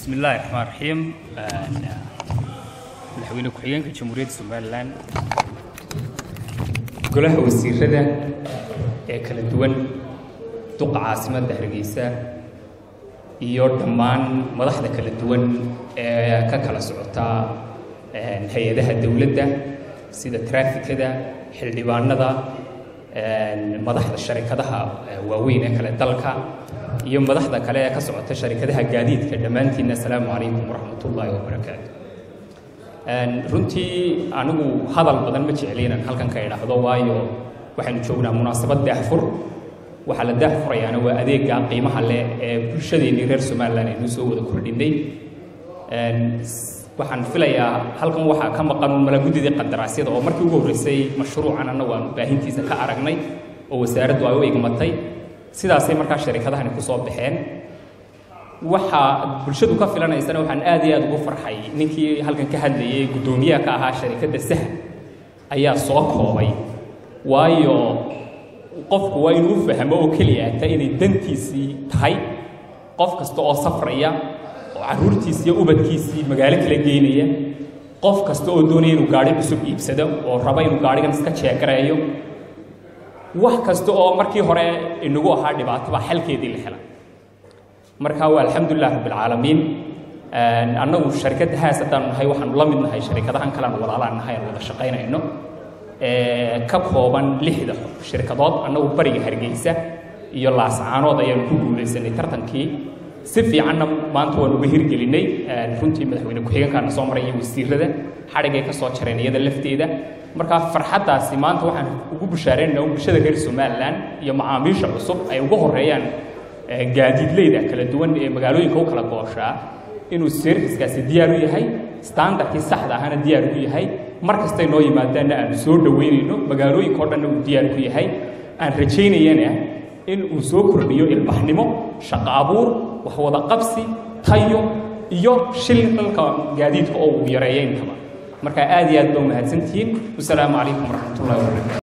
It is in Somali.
bismi illaahi raxmaan raxiim madaxweyne ku-xigeenka jamhuuriyadda somalilan golaha wasiirada ee kala duwan duqa caasimadda hargeysa iyo dhammaan madaxda kala duwan ee ka kala socota hay-adaha dowladda sida traafikada xildhibaanada madaxda sharikadaha waaweyn ee kale dalka iyo madaxda kale ee ka socota sharikadaha gaadiidka dhammaantiinna asalaamu calaykum waraxmat ullaahi wabarakaatu runtii anigu hadal badan ma jecli inaan halkan ka idhaahdo waayo waxaynu joognaa munaasabad daahfur waxaa la daahfurayaana waa adeega qiimaha leh ee bulshadeennii reer somalilan aynu soo wada kordhinay waxaan filayaa halkan waxaa ka maqan mala guddidii qadaraasyada oo markii ugu horreysay mashruucan annagu aan baahintiisa ka aragnay oo wasaaraddu ay u igmatay sidaasay markaa sharikadahani ku soo baxeen waxaa bulshadu ka filanaysana waxaan aad iyo aad ugu farxay ninkii halkan ka hadlayay guddoomiyaha ka ahaa sharikadda saha ayaa soo koobay waayo qofku waa inuu u fahmo oo keliya ta inay dantiisii tahay qof kasta oo safraya oo carruurtiisi iyo ubadkiisii magaalo kala geynaya qof kasta oo doonaya inuu gaadhi cusub iibsado oo raba inuu gaadhigan iska jeegareeyo wax kasta oo markii hore inagu ahaa dhibaato baa xalkeedii la hela marka waa alxamdulilah rabbilcaalamiin annagu sharikadda haas haddaan nahay waxaanu la mid nahay sharikadahan kalean walaalaan nahay aan wada shaqaynayno ka kooban lixda shirkadood annagu bariga hargeysa iyo laascaanood ayaanu ku guulaysanay tartankii si fiicanna maanta waan uga hirgelinay runtii madaxweyne ku-xigeenkaana soo maray iyo wasiirada xadhigay ka soo jareen iyada lafteeda markaa farxaddaasi maanta waxaan ugu bushaaraynayna bulshada reer somalilan iyo macaamiisha cusub ay uga horeeyaan gaadiidleyda kala duwan ee magaalooyinka u kala gooshaa inuu serviskaasi diyaar u yahay standardkii saxda ahana diyaar u yahay mar kastay noo yimaadaanna aanu soo dhoweynayno magaalooyinka o dhanna uu diyaar ku yahay aan rajaynayana in uu soo kordhiyo ilbaxnimo shaqo abuur wax wada qabsi tayo iyo shilka gaadiidka oo uu yareeyo intaba marka aad iyo aad baa umahadsantihiin wasalaamu calaykum waraxmatullahi wabarakatu